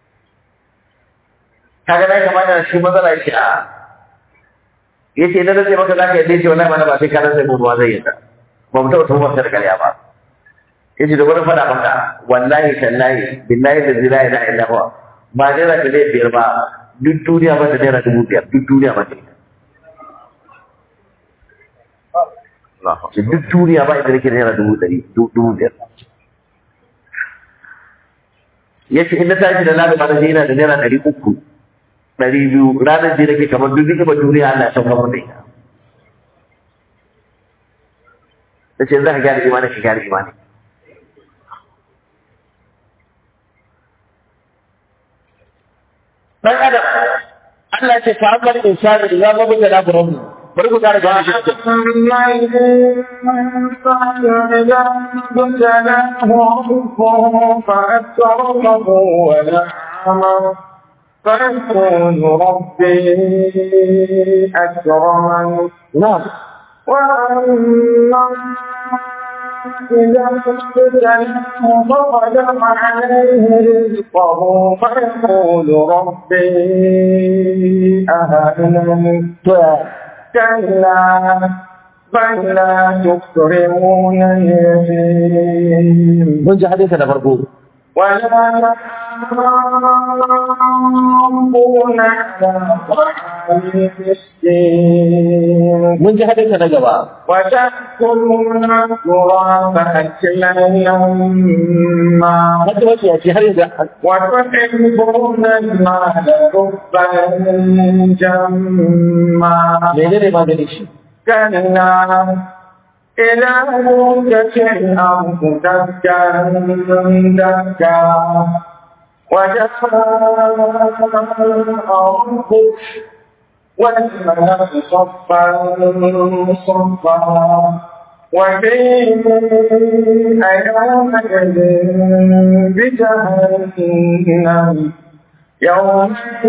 kaga na kamata shi matsala ya ce a ya ce na rage maka za ka yadda ce wallahi mana ba sai ka rasa mu ruwa zai yadda ba mu taɓa tuhumar da karya ba ya ce da wani faɗa maka wallahi tallahi billahi da zira ila illa huwa ba naira miliyan biyar ba duk duniya ba da naira dubu biyar duk duniya ba da ita ce duk duniya ba inda nake da naira dubu ɗari dubu biyar ya ce in na tashi da lalata da yana da naira ɗari uku ɗari biyu ranar da nake kamar duk ni'imar duniya Allah ya sauka mun da ita. Ta ce za ka gyara imani ka gyara imani. Dan Adam Allah ce fa amma insani idan ma buga da rabbu bari ku kara gane shi أما الإنسان إذا ابتلاه ربه فأكرمه ونعمه فيقول ربي أكرمن na'am وأما إذا ابتلاه فقدر عليه رزقه فيقول ربي أهانن to ya كلا بل لا تكرمون اليتيم mun ji hadisi na farko ولا تحاضون على طعام المسكين mun ji hadisi na gaba وتأكلون التراث أكلا لما wata wace ya ce har yanzu وتحبون المال حبا جما menene maganin shi كلا إذا دكت الأرض دكا دكا وجاء ربك والملك صفا صفا وجيء يومئذ بجهنم يومئذ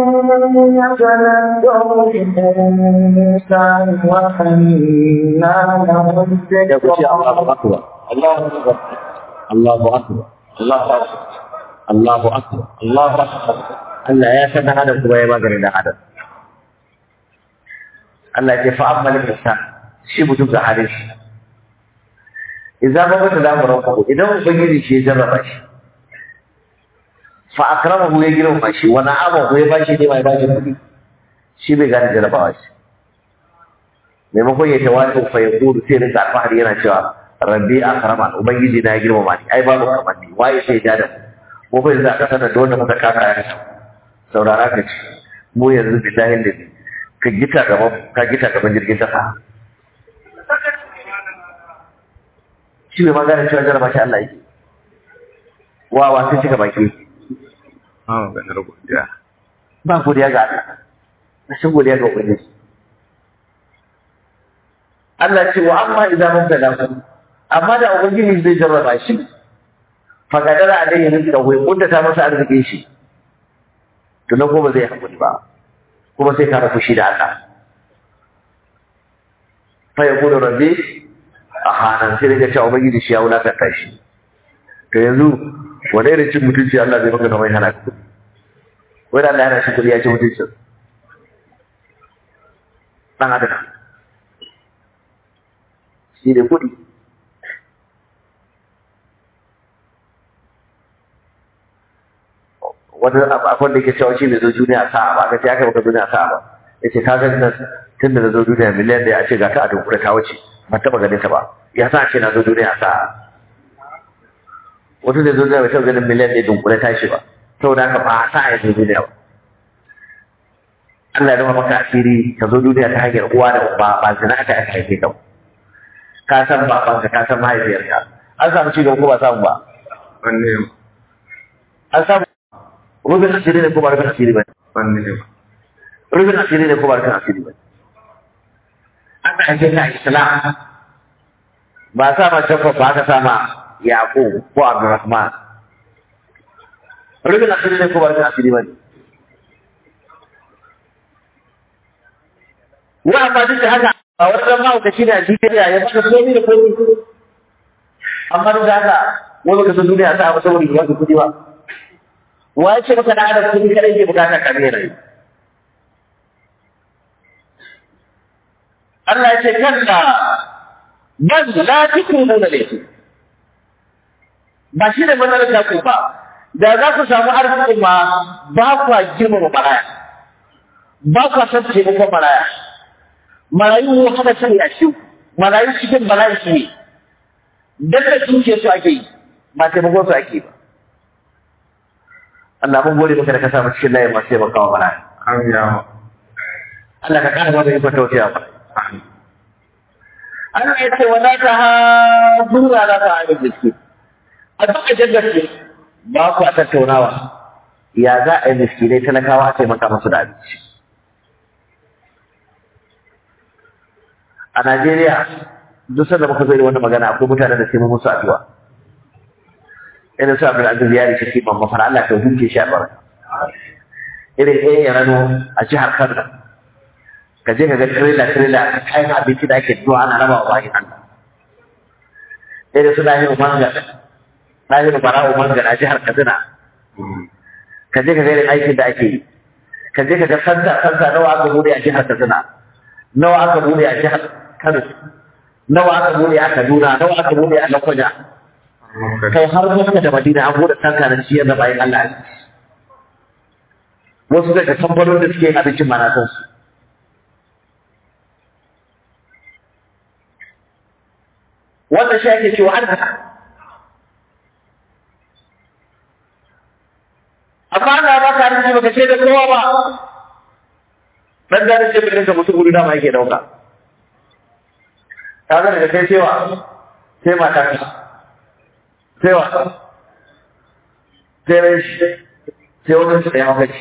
يتذكر الإنسان وأنى له ya ku ce Allahu الذكرى akbar Allahu akbar Allahu akbar Allahu akbar Allahu akbar Allah ya san dan adam kuma ya magana dan adam Allah ya ce fa amma lil insan shi mutum da halin shi idan ba mutum da mu ranka idan ubangiji shi ya jarraba shi fa akramahu ya girma shi wa na'amahu ya bashi ne mai bashi kudi shi bai gane jarrabawa shi maimakon ya tawatu fa ya kudu sai rinka alfahari yana cewa rabbi akraman ubangiji na ya girmama ni ai babu kamar ni waye sai ja da mu mu fa yanzu aka sanar da wanda muka kaka ya saurara ka ci mu yanzu billahi da ka gita gaban ka gita gaban jirgin kasa shi bai magana cewa jarraba shi Allah yake wa wa sai cika baki ba maganar godiya ba godiya ga Allah rashin godiya ga ubangiji Allah ce wa amma idan mun gada ku amma da ubangiji zai jarraba shi fa gadara alayhi rizqa wa kunda ta masa arzikin shi to na kuma zai hakuri ba kuma sai ka fushi da Allah fa yaqulu rabbi ahana sai daga cewa ubangiji shi ya wulakanta shi to yanzu wani irin cin mutunci Allah zai maka kamar hana ka kudi wai da Allah yana shi kudi ya ci mutuncin dan adam shi ne kuɗi wani akwai da ke cewa shi ne zo duniya sa'a ba ga ce aka baka duniya sa'a ba ya ce ka gani nan tun da na zo duniya miliyan da ya ce ga ta a dunkule ta wuce ban taɓa ganin ta ba ya sa ce na zo duniya sa'a wata da zo duniya bai taɓa ganin miliyan da ya dunkule ta shi ba saboda haka ba a sa'a ya zo duniya ba Allah ya zama maka asiri ka zo duniya ta hanyar uwa da uba ba zina aka aka haife ka ba ka san babanka ka san mahaifiyarka an samu ci gaba ko ba samu ba wanne an samu rubin asiri ne ko ba rubin asiri ba wanne rubin asiri ne ko ba rubin asiri ba an ka ake ka islam ba sa ma jacob ba aka sama yaƙo ko abdurrahman rubin asiri ne ko ba rubin asiri ba ne wa amma duk da haka a wannan mahaukaci ne a duniya ya baka komi da komi amma duk da haka wani baka san duniya ta abu saboda ba kuɗi ba wa ya ce maka da adam kuɗi kadai ke bukata ka ne rai Allah ya ce kalla bal la tukunu da laifi ba shi ne matsalar ta ku ba da za ku samu arzikin ma ba kwa girmama maraya ba kwa san taimakon maraya marayu ne haka sai a shi marayu cikin bala'i su ne dan da tuke su ake yi ba taimakon su ake ba Allah mun gode maka da ka samu cikin layin masu taimakawa bala'i an yawa Allah ka kara mana ikon tausaya ba Allah ya ce wala ta hadura la ta amin miski a duka jaggace ba ku a tattaunawa ya za a yi miskinai talakawa a taimaka musu da abinci a Najeriya duk sanda muka zo da wannan magana akwai mutanen da sai mun musu addu'a irin su Abdul Aziz Yari shi ban mafara Allah ta hukunce shi a bara irin ɗaya ya rano a jihar Kano ka je ka ga trailer trailer kayan abinci da ake zuwa ana raba wa bayan Allah irin su lahiru mangar lahiru bara'u mangar a jihar Katsina ka je ka ga irin aikin da ake yi ka je ka ga santa santa nawa aka bude a jihar Katsina nawa aka bude a jihar Kano nawa aka bude a Kaduna nawa aka bude a Lokoja kai har Makka da Madina an bude santa na ciyar da bayan Allah a ciki. wasu daga kamfanonin da suke yin abincin ma na san su wannan shi ake cewa arzika amma ana ba ka arziki baka ce da kowa ba dan da ce bin ka mutum gudu dama yake dauka ka ga daga kai cewa sai mata ka sai wa sai rai shi sai wani su da yawa kaci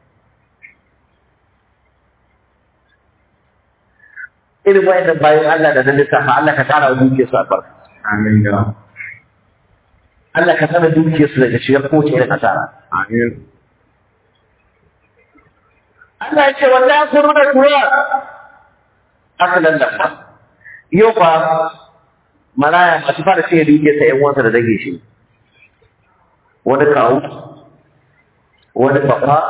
irin wayannan bayan Allah da nan lissafa Allah ka kara wa dukiyar su albarka Amin ya. Allah ka tsara dukiyar su daga shigar kowace irin asara Amin. Allah ya ce wallahi kun ruda kura asalan da yau fa maraya masu fara ce dukiyar sa ƴan uwansa da dage shi wani kawu wani baba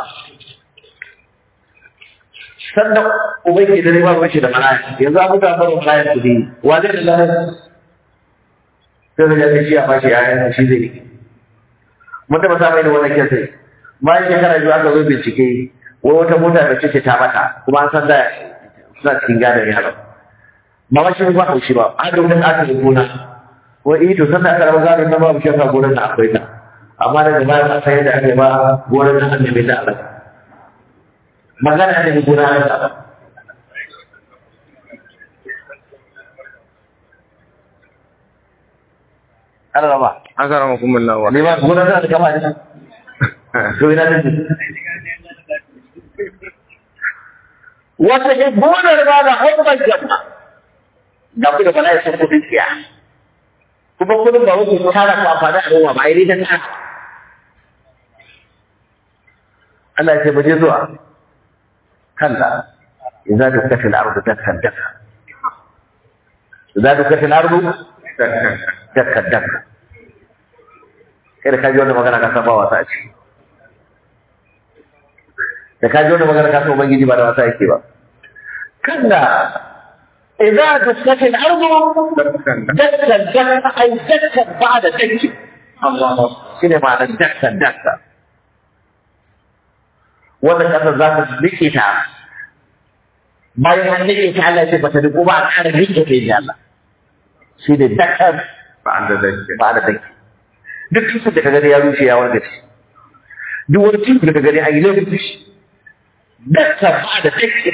sannan ubai ke da riba bace da maraya yanzu abu da baro maraya kudi wa zai da lafiya sai da ya shi a bashi yayan shi zai yi mun taba samun da wannan kesa bayan shekara biyu aka zo bincike wai wata mota da ce ta mata kuma an san da suna cikin gadon ya haɗa ba ma shi ba haushi ba a da wurin aka yi gona wai eh to sannan aka raba gadon na babu shakka gonar da akwai ta amma daga baya ba sai da aka yi ba gonar da an nemi ta a ƙasa magana da gona na ta Allah ba Aka rama kuma lawa. ne ba gona na da kama da to ina da wata ke gonar ba da hukumar jama'a da ku da bala ya san kudin tsiya kuma kudin ba wuce tara ku amfani a ruwa ba ai ta tara Allah ya ce mu je zuwa kalla idza dukkat al-ardu dakkan dakka idza dukkat al-ardu dakkan dakka kai da ka ji wannan magana ka san ba wasa a ciki da ka ji wannan magana ka san ubangiji ba da wasa yake ba kalla idza dukkat al-ardu dakkan dakka ay dakkan ba'da dakki Allah shine ma'anar dakkan dakka wannan kasar za ta rike ta bayan an rike ta Allah ya ce ba ta riko ba a ƙara rike ta yi Allah shi ne dakar Ba da zake. ba da dake duk tushen da ka gani ya rushe ya warga shi duk wani tushen da ka gani a yi laifin shi dakar ba da dake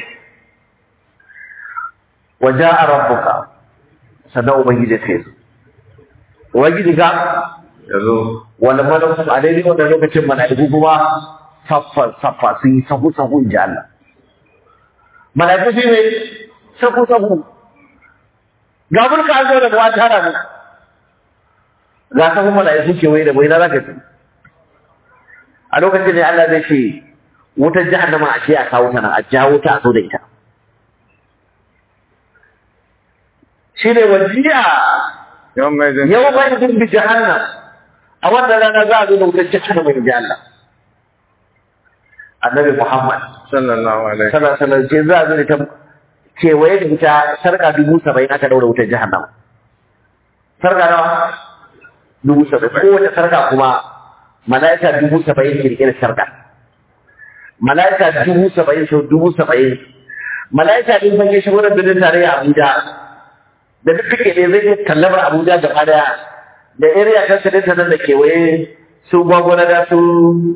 wajen a rabbuka sannan ubangiji sai zo ubangiji ga Ya zo. wani malaku a daidai wannan lokacin mala'iku kuma saffa saffa sun yi sahu sahu in ji Allah mala'iku shi ne sahu sahu ga mulka an zo da buwa tara mu ga sahu mala'iku kewaye da bai na zaka ci a lokacin ne Allah zai ce wutar jahannama a ce a kawo ta nan a jawo ta a zo da ita shi ne wajiya Yawan mai zan. yau ba da bi jahannam a wannan rana za a zo da wutar jahannama in ji Allah annabi Muhammad Sallallahu alaihi. sallallahu alaihi ce za a zo da ta kewaye da ita sarka dubu saba'in aka daura wutar jahannama sarka nawa dubu saba'in kowace sarka kuma mala'ika dubu saba'in ke rike da sarka mala'ika dubu saba'in sau dubu saba'in mala'ika din fage shi wurin birnin tarayya Abuja da duk kake ne zai iya tallabar Abuja gaba daya da area ta sadin nan da kewaye su gwagwana da su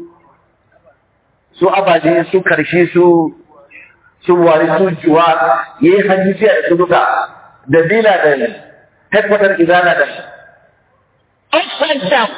su abaje su karshe su su wari su juwa ya yi hajji da su duka da dila da headquarter izana da upside down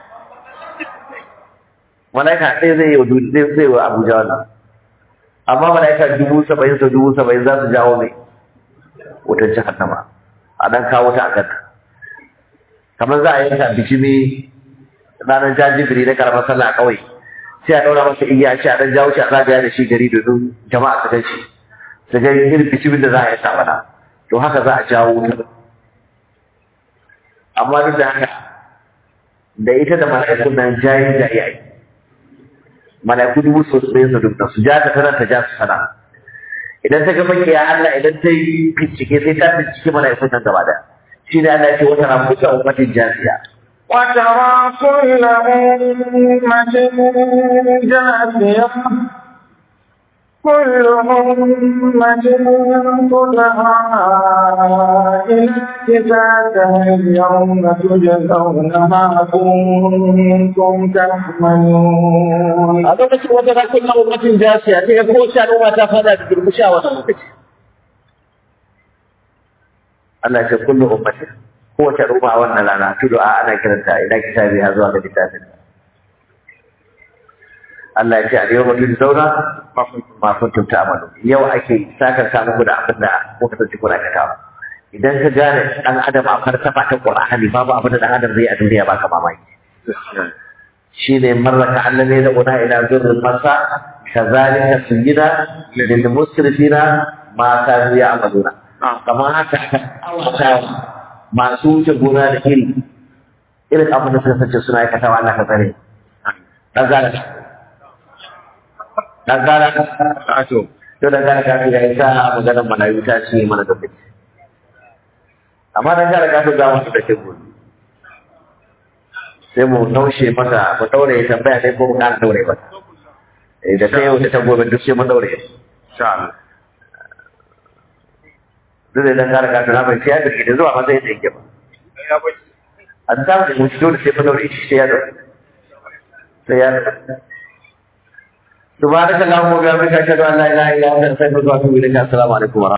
malaika ɗaya zai yi wa duniya zai zai wa abuja wannan amma malaika dubu saba'in sau dubu saba'in za su jawo mai wutar jahannama a dan kawo ta a kanta kamar za a yanka bikini ranar jajibiri na karamar sallah a ƙauye sai a ɗaura masa igiya ce a ɗan jawo shi a zagaya da shi gari domin jama'a su gan shi su ga irin bicimin da za a yi sa mana to haka za a jawo wutar amma duk da haka da ita da mala'ikun nan jayi jayi ai mala'iku dubu su su su duk su ja ta tana ta ja su sana idan ta ga makiya Allah idan ta yi bincike sai ta bincike mala'ikun nan gaba da shi ne Allah ya ce wata ramu ta ummatin jasiya وترى كل أمة جاثية كل أمة تدعى إلى كتابها اليوم تجزون ما كنتم تعملون a lokacin wata na kullum ummatin jasiya sai ga kowace al'umma ta fada da durmusha wata lokaci Allah ya ce kullu ummatin kowace al'umma a wannan rana tudu a ana kiranta ina kitabi ha zuwa ga littafin Allah ya ce a yau mutum zauna ma kuntum ta'malu yau ake sakar sa muku da abin da kuka tsanci kuna aikatawa idan ka gane dan adam a farsafa ta Qur'ani babu abin da dan adam zai a duniya baka mamaki shine marraka allazi da una ila birrul masa kazalika sujida lil musrifina ma kanu ya'maluna kamar haka awata masu wuce gona da iri irin abin da suka sace suna aikatawa Allah ka tsare dan gane dan gane Ato. to dan gane ka ga ita maganar malayu ta ce mana da fice amma dan gane ka ga wasu da ke gudu sai mu naushe masa mu daure ya tambaya sai ko mu kana daure ba eh da sai wata gobe duk sai mu daure Insha Allah. duk da dan gane ka na bai sai da ke da zuwa matsayin da yake ba Ya bai. an samu da mu shi dole sai mu daure shi sai ya daure sai ya daure سبحانك اللهم وبحمدك اشهد ان لا اله الا انت استغفرك واتوب اليك السلام عليكم ورحمه الله